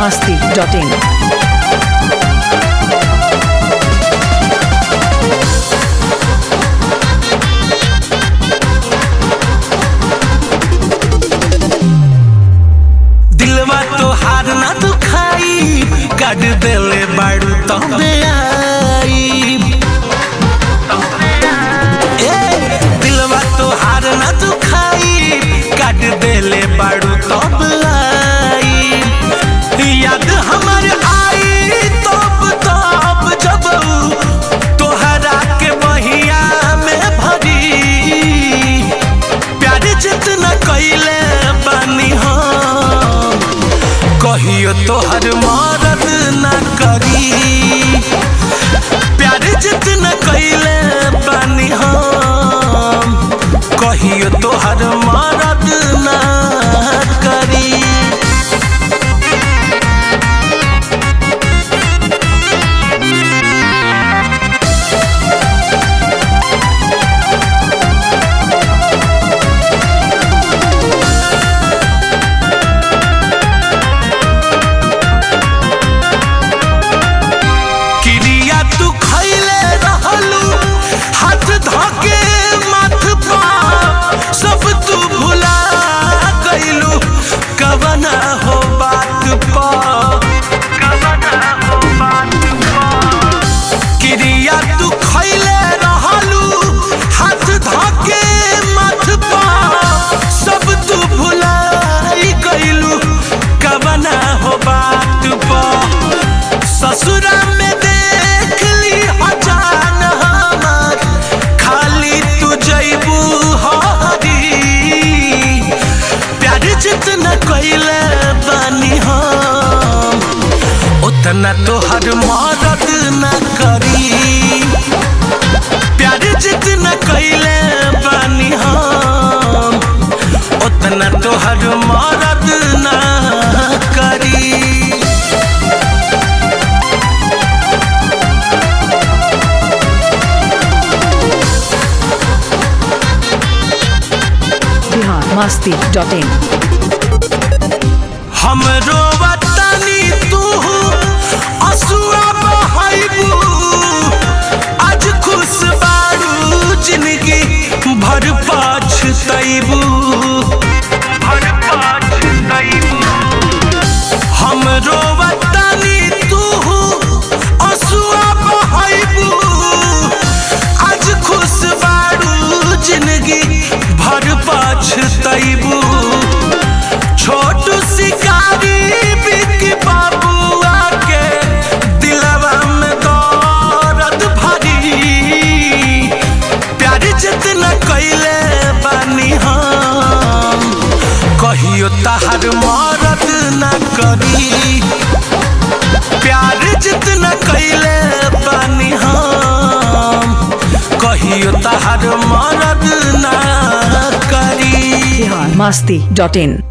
masti.in. दिलवा तो हार ना दुखाई काट देले बाड़ू तबे आई ए दिलवा तो हार ना दुखाई काट देले बाड़ू तब आई याद हमर आई तब तब जब तोहरा के बहिया में भरी प्यार जितना कैले बानी हम कहियो तोहर मरद ना करी प्यार जितना कैले बानी हम कहियो तोहर मरद ना करी क्रिया तू खैले रहलू हाथ धके माथ पा सब तू भुला गइलू कवना हो बात पा कवना हो बात पा क्रिया तू खैले रहलू हाथ धके माथ पा सब तू भुलाई गइलू कवना हो बात पा ससुरा में देख ली अचान हमार खाली तू जैबू हरी प्यार जितना कैले बानी हम उतना तोहर मदद न करी प्यार जितना कैले बानी हम उतना तोहर मदद न करी Bihar masti.in. हमरो वतनी तू असुआ बहाइबू आज खुश बारू जिंदगी भर पछतैबू भर पछतैबू हमरो वतनी तू असुआ बहाइबू आज खुश बारू जिंदगी भर पछतैबू छोटू शिकारी बिक बाबुआ के दिलवा में दर्द भरी प्यार जितना कैले बानी हम कहियो तहर मरद न करी प्यार जितना कैले बानी हम कहियो तहर मरद न करी Bihar masti.in.